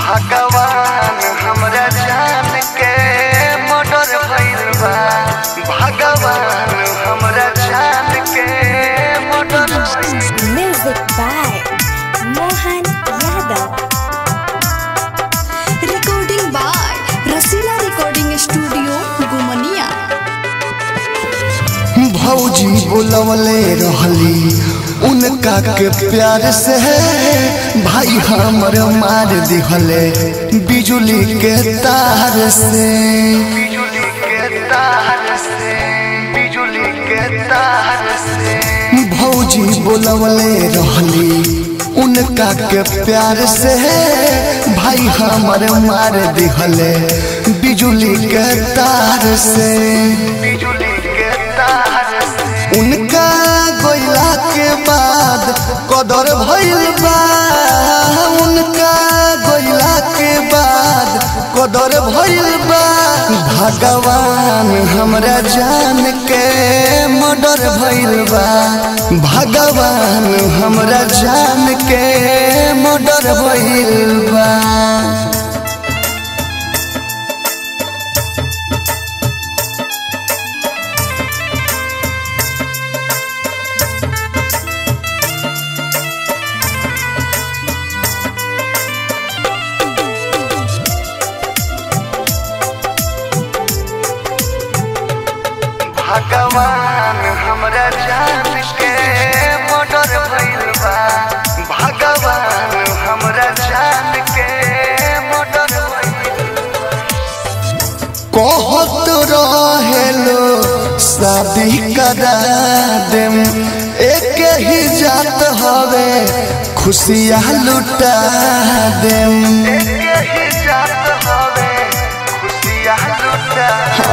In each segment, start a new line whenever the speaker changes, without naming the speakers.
भगवान हमरा जान के मर्डर भइल बा भगवान हमरा जान के मर्डर भइल बा।
Music by Mohan Yadav.
Recording by Rasila Recording Studio, Gumania.
भौजी बोलवले रहली उनका के प्यार से भाई हमर मार दिहले बिजुली के तार से बिजुली के तार से बिजुली के तार से भौजी बोलवले रहली उनका के प्यार से भाई हमर मार दिहले बिजुली के तार से बिजुली के तार से उनका गोइला के बाद कदर भइल बा उनका गोइला के बाद कदर भइल बा भगवान हमरा जान के मर्डर भइल बा भगवान हमरा जान के मर्डर भइल बा भगवान हमरा जान के मर्डर भइल बा भगवान हमरा जान के मर्डर भइल कहत रहेलो शादी करा देम एक ही जात हवे खुशियाँ लुटा देम एक ही जात हवे खुशियाँ लुटा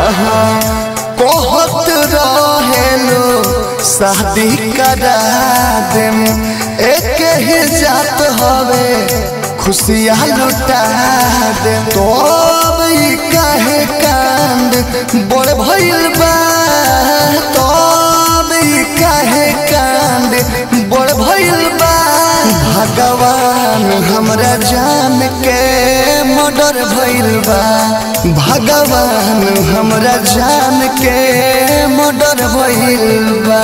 कहत रहेलो शादी करा देम एक ही जात हवे खुशियाँ लुटा देम तो अब ई काहे कांड बड़ भइल बा तो अब ई काहे कांड बड़ भइल बा भगवान हमरा जान के मर्डर भइल बा भगवान हमरा जान के मर्डर भइल बा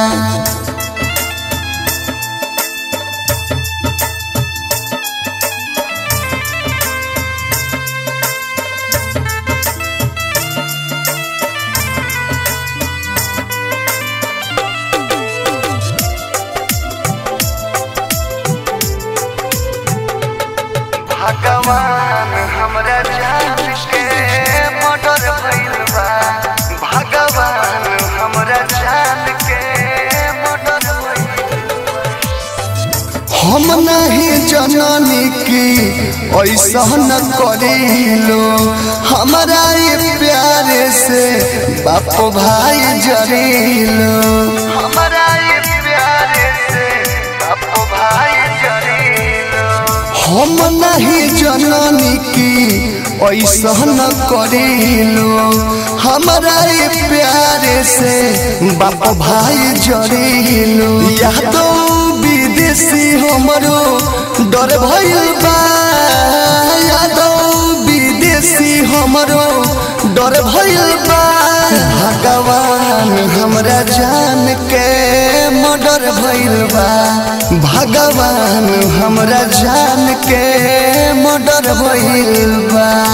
भगवान हमरा जान के मर्डर भइल बा भगवान हमरा जान के मर्डर भइल हम नहीं जननी की ऐसा न करिलो हमारा ये प्यार से बाप भाई जरिलो हमारा ये प्यार से बाप भाई जरिलो हम नहीं जननी की ऐसा न करिलो हमारा ये प्यार से बाप भाई जरिलो यादो विदेशी हमरो डर भइल बा यादो विदेशी हमरो डर भइल बा भगवान हमरा जान के मर्डर भइल बा भगवान हमरा जान के मर्डर भइल बा